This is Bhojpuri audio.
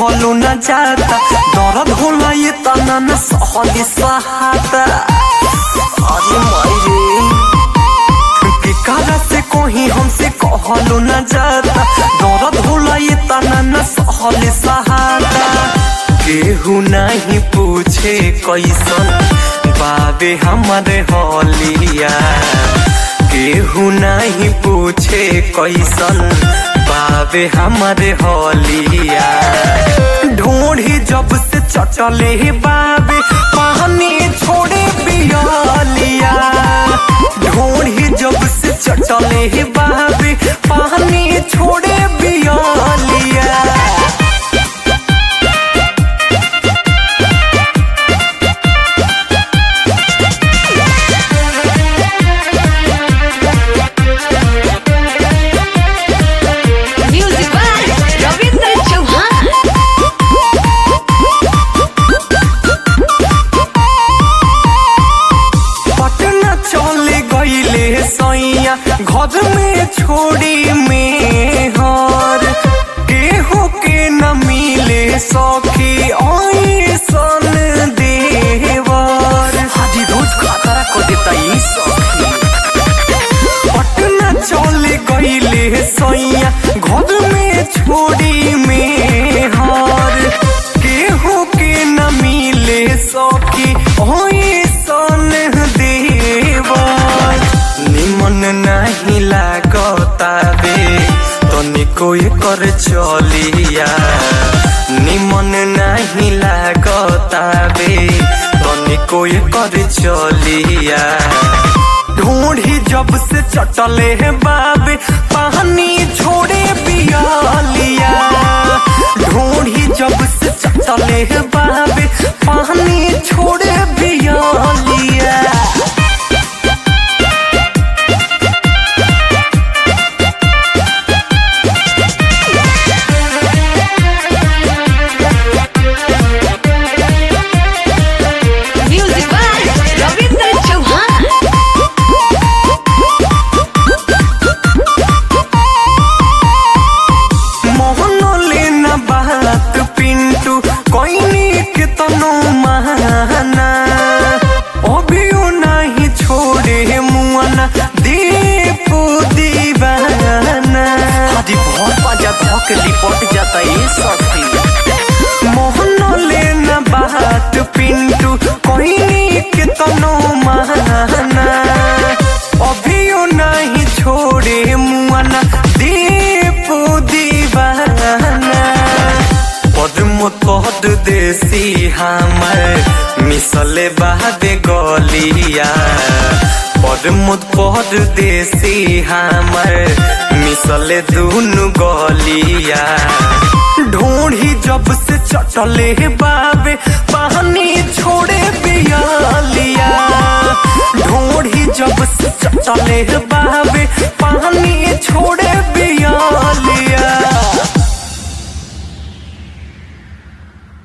कहलो न जाता दर्द होला ये तना न सहली सहाता अरे माई रे केकरा से कहीं हमसे कहलो न जाता दर्द होला ये तना न सहली सहाता केहू नहीं पूछे कैसन बाबे हमारे हलिया केहू नहीं पूछे कैसन बाबे हमारे हलिया ढूंढी जब से चटले बाबे पानी छोड़े बियालिया ढूंढी जब से चटले बाबे पानी छोड़े बियालिया Music by Ravindra Chauhan. Patna चले गईले सैया घर में छोड़ी में हर केहू के न मिले सखी ऐसन देवर हाजी रोज खतरा को देता ई सखी पटना चले गईले सैया घर में छोड़ी में हर केहू के न मिले सखी ऐसन देवर निमन नहीं लागताबे तनिको एकर चलिया निमन नहीं लागताबे तनिको एकर चलिया ढूंढी जब से चटले है बाबे पानी छोड़े बियालिया ढूंढी जब से चटले है बाबे पानी छोड़े बियालिया Music by Ravindra Chauhan. Mohan लेना बात पिंटू कोई के तनो महाना अभियो नहीं छोड़े मुआना दीपू दीवाना हाजी बहुत पाजा धोक लिपट जाता ये सखी मोहन लेना बात पिंटू कोई के तनो महाना अभियो नहीं छोड़े मुआना दीपू दीवाना पद्म तोहद देसी हमर मिसले बहादे गलिया पद्म पद देसी हमर मिसले दुनु गलिया ढूंढी जब से चटले बाबे पानी छोड़े बियालिया ढूंढी जब से चटले बाबे पानी छोड़े बियालिया